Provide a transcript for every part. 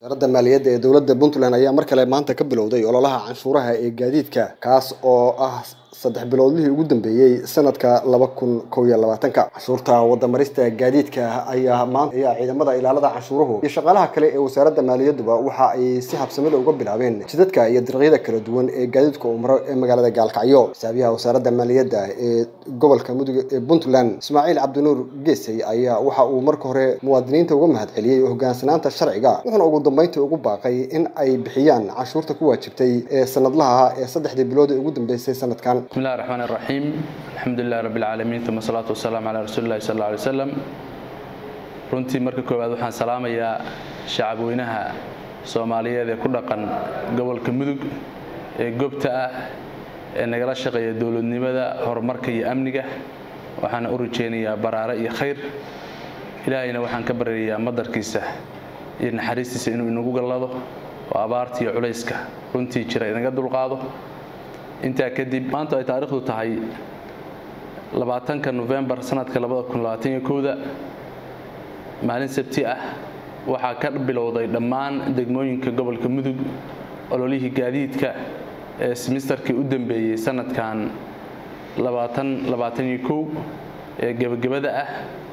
wasaaradda maaliyadda ee dowladda puntland ayaa mar kale maanta ka bilowday ololaha canshuuraha ee gaadiidka kaas oo ah saddex biloodlihii ugu dambeeyey sanadka laba kun kow iyo labaatanka canshuurta wadamarista gaadiidka ayaa maanta ayaa ciidamada ilaalada canshuuruhu iyo shaqaalaha kale ee wasaaradda maaliyadduba waxa ay si habsamida uga bilaabeen jidadka iyo dariiqyada kala duwan ee gaadiidka uu maro ee magaalada gaalkacyo xisaabiyaha wasaaradda maaliyadda ee gobolka mudug ee puntland ismaaciil cabdinuur geesay ayaa waxa uu marka hore muwaadiniinta uga mahadceliyey hogaansanaanta sharciga wuxuuna ugu dambeyntii ugu baaqay in ay bixiyaan canshuurta ku waajibtay ee sanadlaha ee saddexdii bilood ee ugu dambeysay sanadkan بسم الله الرحمن الرحيم الحمد لله رب العالمين ثم الصلاة والسلام على رسول الله صلى الله عليه وسلم runtii marka koowaad waxaan salaamayaa shacab weynaha soomaaliyeed ee ku dhaqan gobolka mudug ee goobta ah ee nagala shaqeeya dowladnimada horumarka iyo amniga waxaana u rajeynayaa baraare iyo khayr ilaahayna waxaan ka baryayaa madarkiisa iyo naxariistiisa inuu inagu gallado oo abaarta iyo culayska runtii jira inaga dulqaado intaa kadib maanta ay taariikhdu tahay labaatanka nofembar sanadka labada kun labaatan iyo kowda maalin sabti ah waxaa ka bilowday dhammaan degmooyinka gobolka mudug ololihii gaadiidka ee simisterkii u dambeeyey sanadkan labaatan labaatan iyo kow ee gebagabada ah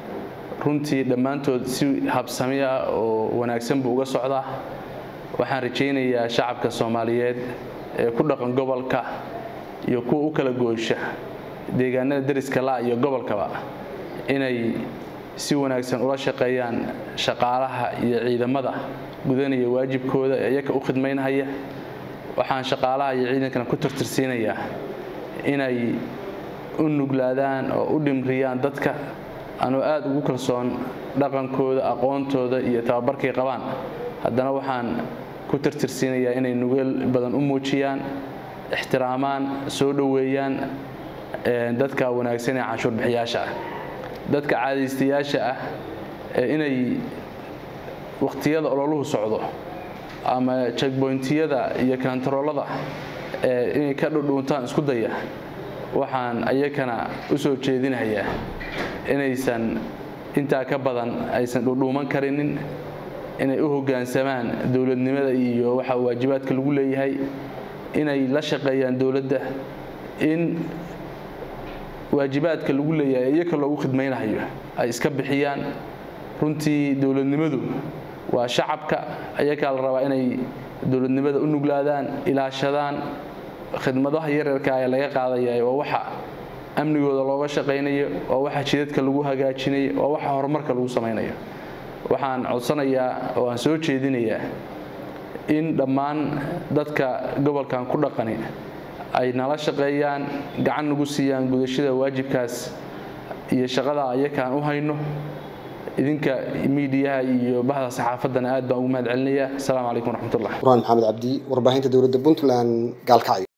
runtii dhammaantood si habsami ah oo wanaagsan buu uga socdaa waxaan rajaynayaa shacabka soomaaliyeed ee ku dhaqan gobolka iyo kuwa u kala goosha deegaanada deriska la iyo gobolkaba inay si wanaagsan ula shaqeeyaan shaqaalaha iyo ciidamada gudanaya waajibkooda ee iyaka u khidmaynhaya waxaan shaqaalaha iyo ciidankana ku tirtirsiinayaa inay u nuglaadaan oo u dhimriyaan dadka anoo aada ugu kalsoon dhaqankooda aqoontooda iyo tababarkay qabaan haddana waxaan ku tirtirsiinayaa inay nugeel badan u muujiyaan ixtiraamaan soo dhoweeyaan dadka wanaagsan ee canshuur bixiyaasha ah dadka caadaystayaasha ah ee inay wakhtiyada ololuhu socdo ama jegboyntiyada iyo kantaroolada ee inay ka dhudhuuntaan isku daya waxaan ayakana u soo jeedinayaa inaysan intaa ka badan aysan dhudhuuman karinin inay u hoggaansamaan dowladnimada iyo waxa waajibaadka lagu leeyahay inay la shaqeeyaan dowladda in waajibaadka lagu leeyahay iyaka loogu khidmaynayo ay iska bixiyaan runtii dowladnimadu waa shacabka ayakaa la rabaa inay dowladnimada u nuglaadaan ilaashadaan khidmadaha yaryarka ee laga qaadaya waa waxa amnigooda looga shaqaynayo waa waxa jidadka lagu hagaajinayo waa waxa horumarka lagu samaynayo waxaan codsanayaa oo aan soo jeedinayaa in dhammaan dadka gobolkan ku dhaqani ay nala shaqeeyaan gacan nagu siiyaan gudashada waajibkaas iyo shaqada ayakaan u hayno idinka miidiyaha iyo bahda saxaafaddana aad baan ugu mahad celinayaa asalaamu calaykum waraxmatullah burhaan maxamed cabdi warbaahinta dowladda puntland gaalkacyo